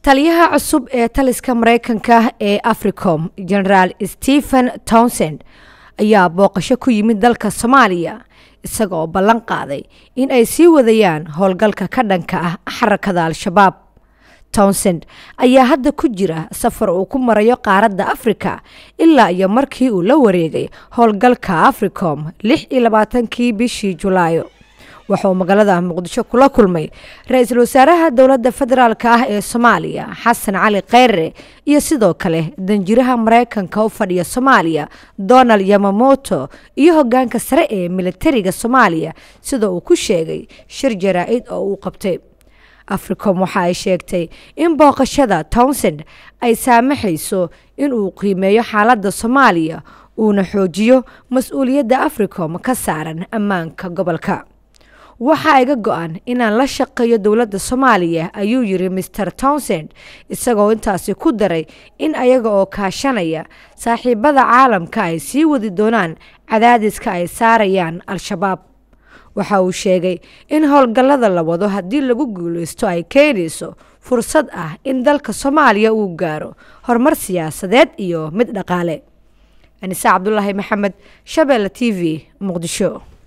taliyaha cusub ee taliska mareykanka ee africom generaal stephen townsend ayaa booqasho ku yimid dalka soomaaliya isaga oo ballan qaaday in ay sii wadayaan howlgalka ka dhanka ah xarakada al-shabaab townsend ayaa hadda ku jira safar uu ku marayo qaaradda afrika ilaa iyo markii uu la wareegay howlgalka africom lix iyo labaatankii bishii julaayo waxauu magaalada muqdisho kula kulmay ra-iisul wasaaraha dowladda federaalk ah ee soomaaliya xasan cali kheyre iyo sidoo kale danjiraha mareykanka u fadhiya soomaaliya donald yamamoto iyo hogaanka sare ee militariga soomaaliya sida uu ku sheegay shir jaraa-id oo uu qabtay africom waxa ay sheegtay in booqashada townsend ay saamaxayso in uu qiimeeyo xaaladda soomaaliya uuna xoojiyo mas-uuliyadda africom ka saaran ammaanka gobolka waxaa iga go-an inaan la shaqeeyo dowladda soomaaliya ayuu yiri master townsend isagoo intaasi ku daray in ayaga oo kaashanaya saaxiibada caalamka ay sii wadi doonaan cadaadiska ay saarayaan al-shabaab waxa uu sheegay in howlgallada la wado haddii lagu guuleysto ay keenayso fursad ah in dalka soomaaliya uu gaaro horumar siyaasadeed iyo mid dhaqaale anise cabdulaahi maxamed shabeelle t v muqdisho